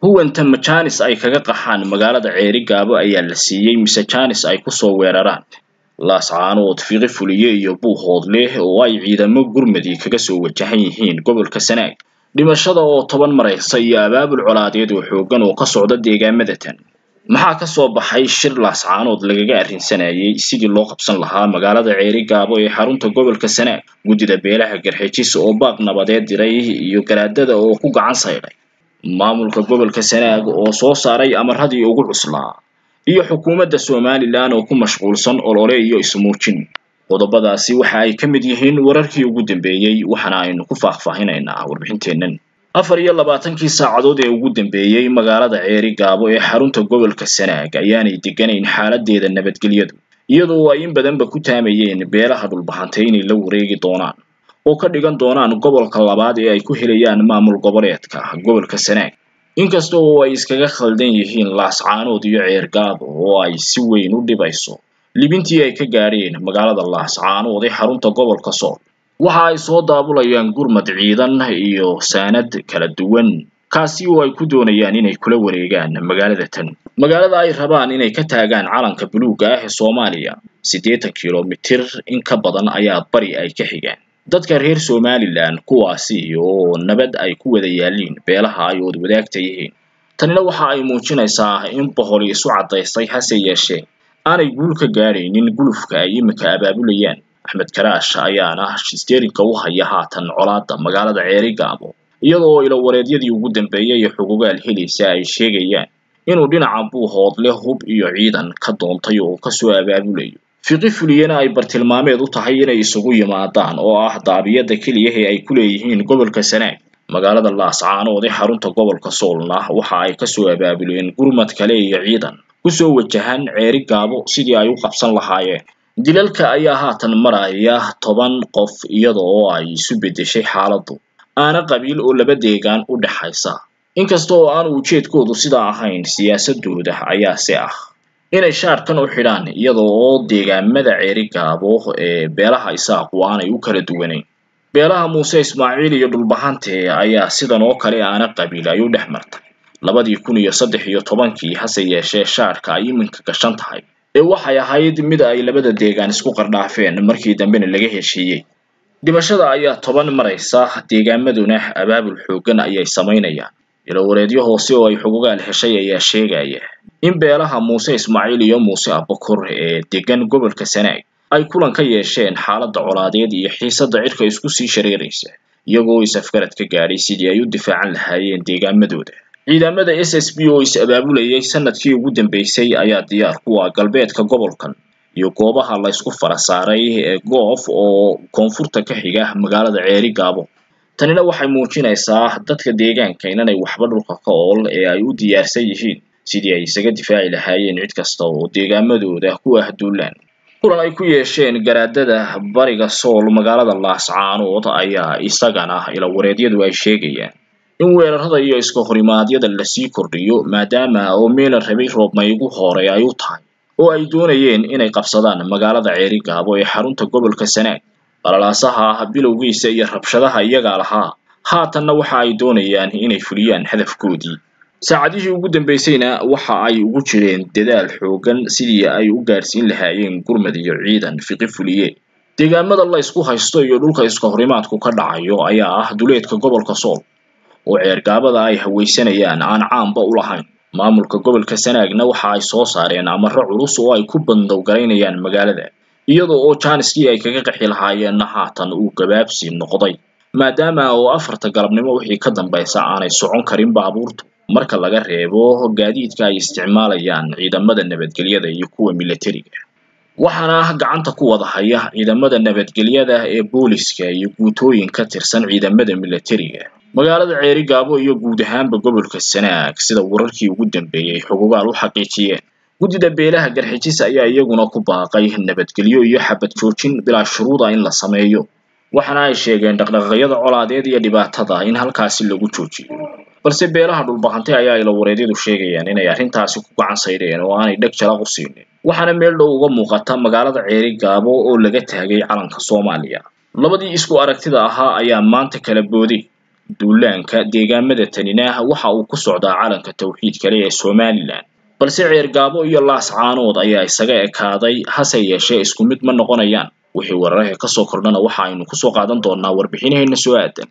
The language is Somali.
huwanta ma jaanis ay kaga qaxaan magaalada ceeri gaabo ayaa la siiyey mise jaanis ay kusoo weeraraan laascaanood fiqi fuliye iyo buuhood leh oo ay ciidamo gurmadi kaga soo wajahan yihiin gobolka sanaag dhimashada oo toban maraysa iyo abaabul colaadeed oo xooggan oo ka socda deegaamada tan maxaa ka soo baxay shir laascaanood lagaga arrinsanayay sidii loo qabsan lahaa magaalada ceeri gaabo ee xarunta gobolka sanaag guddida beelaha garxejis oo baaq nabadeed diray iyo garaadada oo ku gacan saydhay maamulka gobolka sanaag oo soo saaray amaradii ugu cuslaa iyo xukuumadda somalilan oo ku mashquulsan olole iyo ismuujin qodobadaasi waxa ay ka mid yihiin wararkii ugu dambeeyey waxaana aynu ku faahfaahinaynaa warbixinteennan afar iyo labaatankii saacadood ee ugu dambeeyey magaalada ceeri gaabo ee xarunta gobolka sanaag ayaanay deganayn xaaladeeda nabadgelyadu iyadoo ay in badanba ku taamayeen beelaha dhulbahantay inay la wareegi doonaan oo ka dhigan doonaan gobolka labaad ee ay ku helayaan maamul goboleedka gobolka sanaag inkasta oo ay iskaga khaldan yihiin laascaanood iyo ceer gaabo oo ay si weyn u dhibayso libintii ay ka gaadheen magaalada laascaanood ee xarunta gobolka sool waxa ay soo daabulayaan gurmad ciidan iyo saanad kala duwan kaasi oo ay ku doonayaan inay kula wareegaan magaalada tan magaalada ay rabaan inay ka taagaan calanka buluugga ah ee soomaaliya siddeetan kilomitir in ka badan ayaa bari ay ka xigaan dadka reer somalilan kuwaasi oo nabad ay ku wada yaaliin beelaha ay wad wadaagta yihiin tanina waxa ay muujinaysaa in boholi isu caddaystay hase yeeshee aanay guul ka gaadhaynin gulufka ay imika abaabulayaan axmed karaash ayaana steerinka u haya haatan colaadda magaalada ceeri gaabo iyadoo ilawareedyadii ugu dambeeyay iyo xugugaal helaysa ay sheegayaan inuu dhinaca buuhoodle hub iyo ciidan ka doontay oo kasoo abaabulayo fiqi fuliyena ay bartilmaameed u tahay inay isugu yimaadaan oo ah daabiyada keliya ee ay ku leeyihiin gobolka sanaag magaalada laascaanood ee xarunta gobolka soolna waxa ay kasoo abaabuleen gurmad kale iyo ciidan kusoo wajahan ceeri gaabo sidii ay u qabsan lahaayeen dilalka ayaa haatan maraya toban qof iyada oo ay isu beddeshay xaaladdu aana qabiil oo laba deegaan u dhexaysa inkasta oo aanu ujeedkoodu sidaa ahayn siyaasadooda ayaase ah inay shaarkan u xidhaan iyada oo deegaamada ceeri gaabo ee beelaha isaaqu aanay u kala duwanayn beelaha muuse ismaaciil iyo dhulbahante ayaa sidan oo kale aana qabiil ay u dhex martay labadii kun iyo saddex iyo tobankii hase yeeshee shaarka ay iminka gashan tahay ee waxay ahayd mid ay labada deegaan isku qardhaafeen markii dambena laga heshiiyey dhimashada ayaa toban maraysa deegaamaduna abaabul xooggan ayay samaynayaan ilawareedyo hoose oo ay xugugaal heshay ayaa sheegaya in beelaha muuse ismaaciil iyo muuse abakor ee degan gobolka sanaag ay kulan ka yeesheen xaaladda colaadeed iyo xiisadda cirka isku sii shareeraysa iyagoo is-afgarad ka gaadhay sidii ay u difaacan lahaayeen deegaamadooda ciidamada s s b oo is-abaabulayay sanadkii ugu dambeysay ayaa diyaar ku ah galbeedka gobolkan iyo goobaha laysku fara saaray ee goof oo koonfurta ka xiga magaalada ceeri gaabo tanina waxay muujinaysaa dadka deegaanka inanay waxba dhulka ka ool ee ay u diyaarsan yihiin sidii ay isaga difaaci lahaayeen cid kasta oo deegaamadooda ku ah duulaan kulan ay ku yeesheen garaadada bariga sool magaalada laascaanood ayaa isagana ilawareedyadu ay sheegayaan in weerarada iyo iska horimaadyada lasii kordhiyo maadaama oo meela rabay roobmaygu hore ay u tahay oo ay doonayeen inay qabsadaan magaalada ceeri gaabo ee xarunta gobolka sanaag balalaasaha ah bilowgiisa iyo rabshadaha iyagaa lahaa haatanna waxa ay doonayaan inay fuliyaan hadafkoodii saacadihii ugu dambeysayna waxa ay ugu jireen dadaal xooggan sidii ay u gaadhsiin lahaayeen gurmad iyo ciidan fiqi fuliye deegaamada la ysku haysto iyo dhulka iska horimaadku ka dhacayo ayaa ah duleedka gobolka sool oo ceergaabada ay hawaysanayaan aan caanba u lahayn maamulka gobolka sanaagna waxa ay soo saareen amaro culus oo ay ku bandowgaraynayaan magaalada iyada oo jaaniskii ay kaga qaxi lahaayeenna haatan uu gabaabsi noqday maadaama oo afarta galabnimo wixii ka dambaysa aanay socon karin baabuurtu marka laga reebo gaadiidka ay isticmaalayaan ciidamada nabadgelyada iyo kuwa milatariga waxaana gacanta ku wada haya ciidamada nabadgelyada ee booliska iyo guutooyin ka tirsan ciidamada milatariga magaalada ceeri gaabo iyo guud ahaanba gobolka sanaag sida wararkii ugu dambeeyey xugugaal u xaqiijiyeen guddida beelaha garxijis ayaa iyaguna ku baaqay nabadgelyo iyo xabad joojin bilaa shuruuda in la sameeyo waxaana ay sheegeen dhaqdhaqaaqyada colaadeed iyo dhibaatada in halkaasi lagu joojiyo balse beelaha dhulbahantay ayaa ilawareedyadu sheegayaan inay arrintaasi ku gacan saydheen oo aanay dheg jalaq u siinin waxaana meel dhow uga muuqata magaalada ceeri gaabo oo laga taagay calanka soomaaliya labadii isku aragtida ahaa ayaa maanta kala booday duulaanka deegaamada tanina waxa uu ku socdaa calanka tawxiid kale ee somalilan balse ceergaabo iyo laascaanood ayaa isaga ekaaday hase yeeshee isku mid ma noqonayaan wixii weerarahee kasoo kordhana waxa aynu kusoo qaadan doonaa warbixinaheena soo aadan